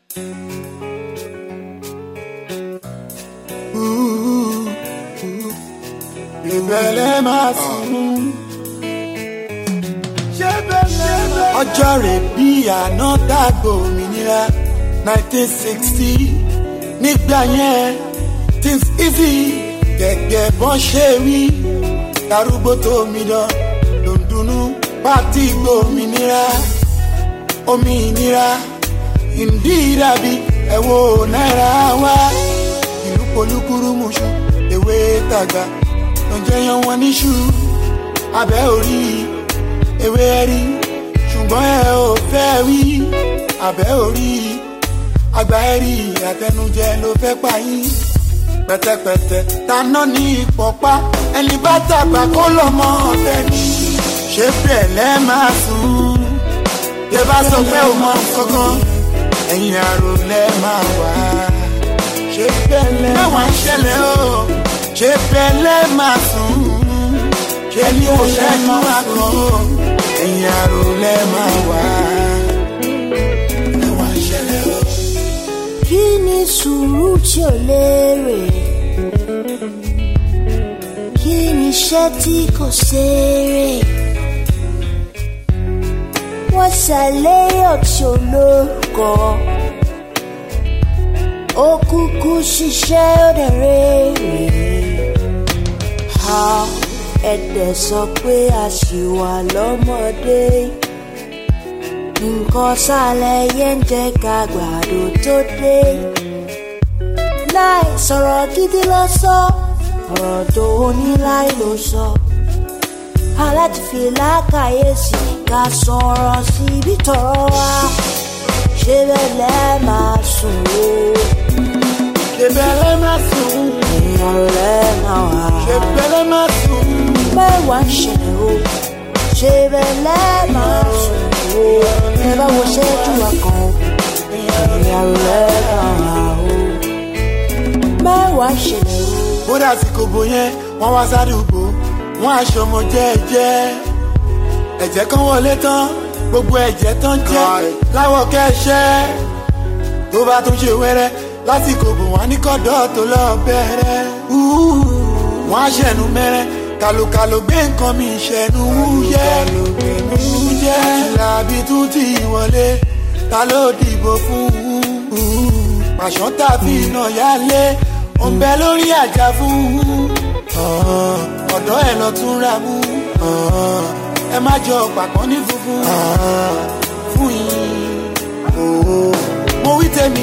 ìbẹ̀lẹ̀ máa sùn. ọjọ́ rẹ̀ bí àná dàgbò òmìnira nineteen sixty nígbà yẹn things easy gẹ́gẹ́ bọ́n ṣe wí darúgbó tó mi dán ló ń dunnú pátí gbòmìnira òmìnira ìdí dàbí ẹ̀wọ̀ náírà wá ìlú polúkúrú mùsù ewé tàgbà ló ń jẹyàn wọn níṣu abẹ́ orí ewé rí ṣùgbọ́n ẹ ò fẹ́ wí abẹ́ orí àgbà ẹ̀rí àtẹnujẹ ló fẹ́ pa yín pẹ̀tẹ̀pẹ̀tẹ̀ taná ní ìpọ̀pá ẹni bá tàgbà kó lọ́mọ ọ̀tẹ̀ ni ṣé bẹ̀lẹ́ máa sùn tẹ bá sọ pé ò mọ kankan ẹ̀yìn àrò lẹ́ máa wá ṣé bẹ̀lẹ́ máa ń ṣẹlẹ̀ o ṣé bẹ̀lẹ́ máa sùn ṣé ní kò ṣẹ́jú àkàn o ẹ̀yìn àrò lẹ́ máa wá ẹ̀ wá ń ṣẹlẹ̀ o. kí ni sùúrù tí ò lérè kí ni iṣẹ́ tí kò ṣeré wọ́n ṣàlẹ́yọ̀ tí ò lórúkọ ó kúkú ṣiṣẹ́ ó dẹ̀ rèrè ha ẹ̀dẹ̀ sọ pé a ṣì wà lọ́mọdé nǹkan sálẹ̀ yẹn ń jẹ́ ká gbàdo tó dé láì sọ̀rọ̀ gidi lọ sọ ọ̀rọ̀ tó ní láì ló sọ aláti fi lákàyèsí ká sọ̀rọ̀ síbi tọ̀rọ̀ wa ṣé bẹ́ẹ̀ lẹ́ máa sùn o ṣé bẹ̀lẹ́ máa sùn èèyàn lẹ́ máa wà ṣé bẹ̀lẹ́ máa sùn mẹ́wàá ń ṣẹlẹ̀ o ṣé bẹ́ẹ̀ lẹ́ máa sùn o ẹ bá wo ṣẹ́jú wa kan èèyàn lẹ́ máa wà o mẹ́wàá ń ṣẹlẹ̀ o. bódà àsìkò bò yẹn wọ́n wá sádùúgbò wọ́n aṣọ ọmọ jẹ́ẹ́jẹ́ ẹ̀jẹ̀ kan wọlé tán gbogbo ẹ̀jẹ̀ tán jẹ́ láwọ̀ kẹ́ṣẹ́ tó bá tún ṣe wẹ́rẹ́ lásìkò bò wọ́n á ní kọ́dọ̀ tó lọ bẹ̀rẹ̀ wọ́n á ṣẹ̀nu mẹ́rẹ́ kàlùkàlù gbé nǹkan mi ṣẹ̀nu wúyẹ́ wúyẹ́ làbí tún ti wọlé ta ló dìbò fún pàṣán tàbí iná yálé òǹbẹ lórí àjà fún ọ̀dọ́ ẹ̀ lọ tún ra mú ẹ má jọ pàpọ̀ ní funfun fún yín mo wí tèmi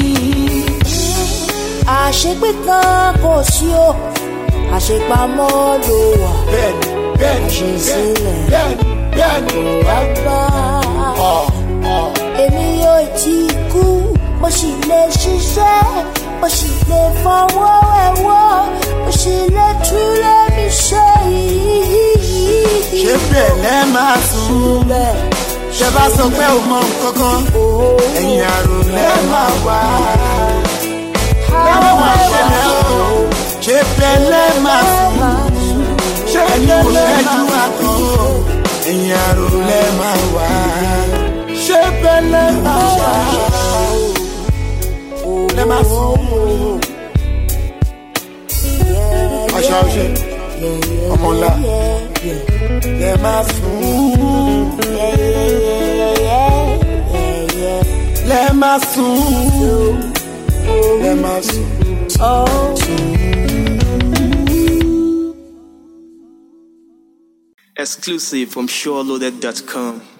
àṣepé kan kò sí o àṣepamọ́ ló wà bẹ́ẹ̀ni bẹ́ẹ̀ni Àṣesílẹ̀. bẹ́ẹ̀ni bẹ́ẹ̀ni bàbá ọ̀ ọ̀ èmi yóò ti kú mo sì lè ṣiṣẹ́ mo sì lè fọwọ́ ẹ̀wọ́ mo sì lè túlẹ̀ mi ṣe yìí. ṣé bẹ̀lẹ́ máa sùn bẹ́ẹ̀ ṣe bá sọ pé ò mọ nǹkankan ẹ̀yìn àrò lẹ́ máa wá lẹ́wọ̀n máa ṣẹlẹ̀ o ṣé bẹ̀lẹ́ máa sùn ṣé ẹni kò ṣẹ́jú àkàn o ẹ̀yìn àrò lẹ́ máa wá ṣé bẹ̀lẹ́ máa wá lẹ́ máa sùn ọ̀ṣà ọ̀ṣẹ̀ ọmọ ńlá lẹ́ máa sùn lẹ́ máa sùn lẹ́ máa sùn. Exclusive from SureLoaded.com.